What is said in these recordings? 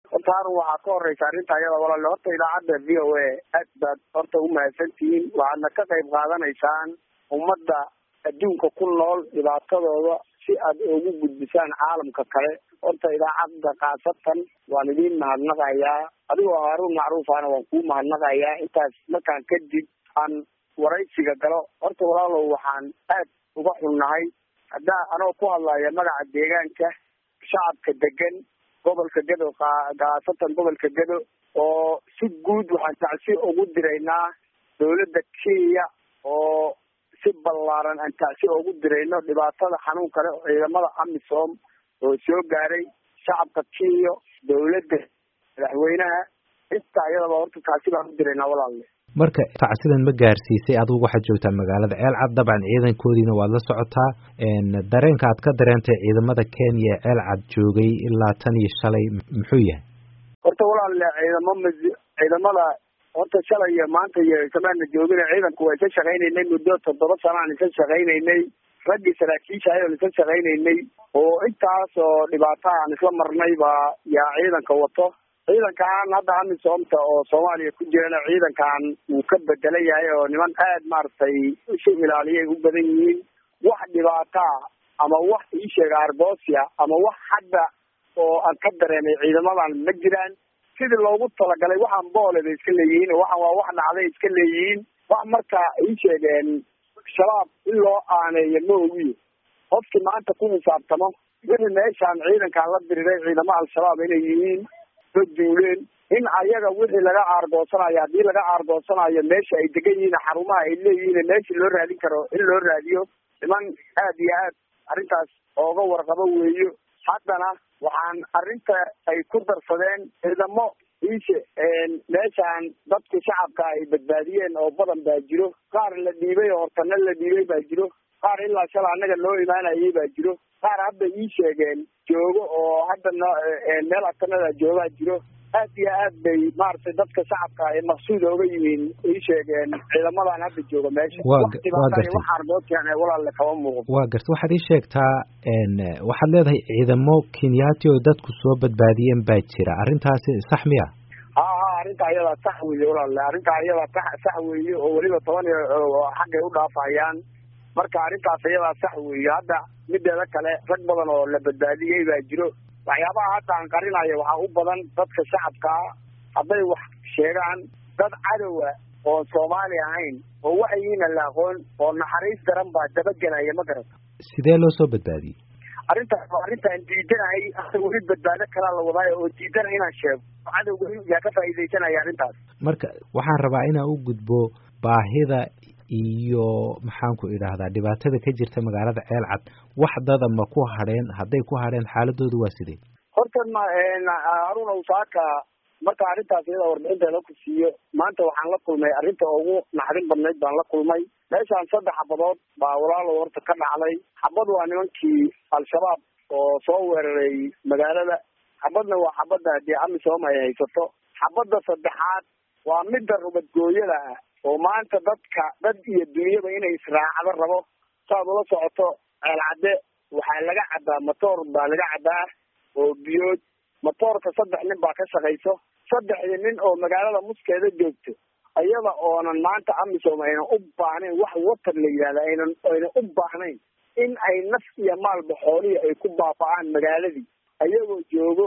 horta harun waxaa ka horeysa arrinta ayada walaale horta idaacadda v o a aad baad horta umahadsan tihiin waxaadna ka qayb qaadanaysaan ummadda adduunka ku nool dhibaatadooda si aad ugu gudbisaan caalamka kale horta idaacadda khaasatan waan idiin mahadnaqayaa adigoo haaruun macruufana waan kuu mahadnaqayaa intaas markaan kadib aan waraysiga galo horta walaalow waxaan aad uga xunnahay haddaa anoo ku hadlaya magaca deegaanka shacabka degan gobolka gedo khaasatan gobolka gedo oo si guud waxaan tacsi ugu diraynaa dawladda kenya oo si ballaaran aan tacsi ugu dirayno dhibaatada xanuun kale oo ciidamada amisom oo soo gaaray shacabka kenya dawladda madaxweynaha inta ayadaba horta tacsi baan u diraynaa walaalle marka tacsidan ma gaarsiisay adigu waxaad joogtaa magaalada ceelcad dabcan ciidankoodiina waad la socotaa dareenka aad ka dareentay ciidamada kenya ee ceelcad joogay ilaa tan iyo shalay muxuu yahay horta walaalle ciidamo m ciidamada horta shalay iyo maanta iyo samaana joogina ciidanku waa isa shaqaynaynay muddo toddoba sana aan isa shaqaynaynay raggii saraakiisha ayaan isa shaqaynaynay oo intaas oo dhibaata aan isla marnay baa yaa ciidanka wato ciidankan hadda amisoomta oo soomaaliya ku jirana ciidankan wuu ka bedelan yahay oo niman aad maaragtay isu ilaaliyay u badan yihiin wax dhibaataa ama wax ii sheega arbosia ama wax hadda oo aan ka dareemay ciidamadan ma jiraan sidii loogu talagalay waxaan boole bay iska leeyihiin waxaan waa wax dhacday iska leeyihiin wax marka ii sheegeen shabaab in loo aaneeyo ma ogiyo qofkii maanta ku xisaabtamo wixii meeshaan ciidankaan la diriray ciidamo al-shabaab inay yihiin la duuleen in ayaga wixii laga aargoosanayo haddii laga aargoosanayo meesha ay degan yihiin xarumaha ay leeyihiin meeshii loo raadin karo in loo raadiyo niman aad iyo aad arrintaas ooga warqabo weeyo haddana waxaan arrinta ay ku darsadeen ciidamo iishe meeshaan dadku shacabka ay badbaadiyeen oo badan baa jiro qaar la dhiibay oo hortana la dhiibay baa jiro qaar ilaa shala annaga loo imaanayay baa jiro qaar hadda ii sheegeen joogo oo hadda no meel atanada joogaa jiro aad iyo aad bay maaragtay dadka shacabka ay maqsuud ooga yihiin ii sheegeen ciidamadan hadda jooga meesha waxaarboodkan walaalle kama muuqdo waa garta waxaad ii sheegtaa waxaad leedahay ciidamo kenyaati oo dadku soo badbaadiyeen baa jira arrintaasi sax miya ha ha arrinta ayadaa sax weeye walaalle arrinta ayadaa sax sax weeye oo weliba toban xaggay u dhaafayaan marka arrintaas ayadaa sax weeye hadda mideeda kale rag badan oo la badbaadiyey baa jiro waxyaabaha hadda aan qarinayo waxaa u badan dadka shacabkaa hadday wax sheegaan dad cadowa oon soomaali ahayn oo waxyihiina la aqoon oo naxariis daran baa dabagelaya ma garata sidee loo soo badbaadiyey arrintaas waa arrintaan diidanahay hadda weli badbaado kalaa la wadaayo oo diidana inaan sheego cadowga yaa ka faa'iidaysanaya arrintaas marka waxaan rabaa inaan u gudbo baahida iyo maxaan ku idhaahdaa dhibaatada ka jirta magaalada ceelcad wax dada ma ku hadheen hadday ku hadheen xaaladooda waa sidee horta ma haruna usaaka marka arrintaas iyada warbixinteeda ku siiyo maanta waxaan la kulmay arrinta ugu naxdin badnayd baan la kulmay meeshaan saddex xabadood baa walaalow horta ka dhacday xabad waa nimankii al-shabaab oo soo weeraray magaalada xabadna waa xabadda haddii amisom ay haysato xabadda saddexaad waa midda rubadgooyada ah oo maanta dadka dad iyo dunyaba inay israacdo rabo saad ula socoto ceelcadde waxaa laga caddaa matoor baa laga caddaa oo biyood matoorka saddex nin baa ka shaqayso saddexdii nin oo magaalada muskeeda joogto iyada oonan maanta amisom aynan u baahnayn wax watar la yidhahda aynan aynan u baahnayn in ay naf iyo maalba xoolihii ay ku baaba'aan magaaladii ayagoo joogo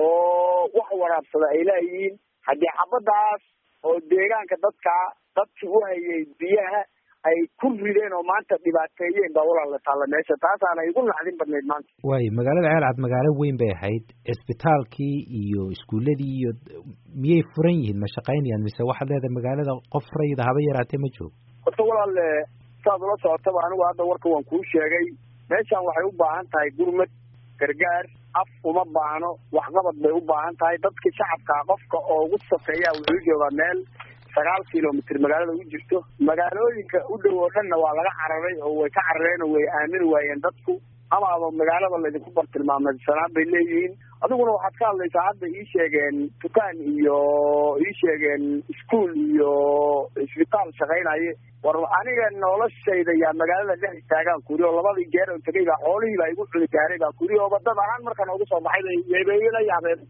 oo wax waraabsada ay laayihiin haddii xabadaas oo deegaanka dadkaa dadkii u hayay biyaha ay ku rideen oo maanta dhibaateeyeen baa walaala taalla meesha taasaana igu naxdin badnayd maanta waayo magaalada ceelcad magaalo weyn bay ahayd cisbitaalkii iyo iskuuladii iyo miyay furan yihiin ma shaqaynayaan mise waxaad leedahay magaalada qof rayida haba yaraatee ma joogo horta walaale saad ula socotaba anigu hadda warka waan kuu sheegay meeshaan waxay u baahan tahay gurmad gargaar af uma baahno waxqabad bay u baahan tahay dadkii shacabkaa qofka oo ugu sokeeya wuxuu joogaa meel sagaal kilomitr magaalada u jirto magaalooyinka u dhow oo dhanna waa laga cararay oo way ka carareen oo way aamini waayeen dadku amaaba magaalada laydinku bartilmaameysanaan bay leeyihiin adiguna waxaad ka hadlaysaa hadda ii sheegeen dukaan iyo ii sheegeen iskuol iyo isbitaal shaqaynaye war aniga noloshayda yaa magaalada dhex istaagaan kuri oo labadii jeer oo tegay baa xoolihii baa igu cuni gaaray baa kuri oo badad ahaan markaan ugu soo baxay bay la yaabeen